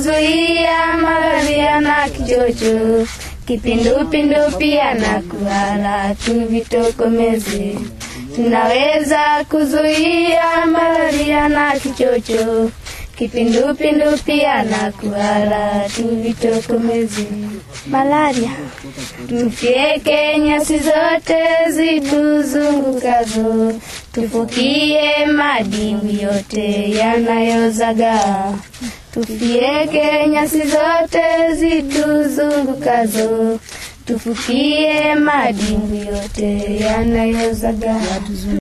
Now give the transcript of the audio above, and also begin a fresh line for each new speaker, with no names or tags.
kuzuia malaria na kichocho, kipindupindu pia na kuhara, tuvitokomeze. Tunaweza kuzuia malaria na kichocho, kipindupindu pia na kuhara, tuvitokomeze. Malaria Tufyeke nyasi zote zituzungukazo, tufukie madimbwi yote yanayozagaa. Tufyeke nyasi zote zituzungukazo, tufukie madimbwi yote yanayozagaa.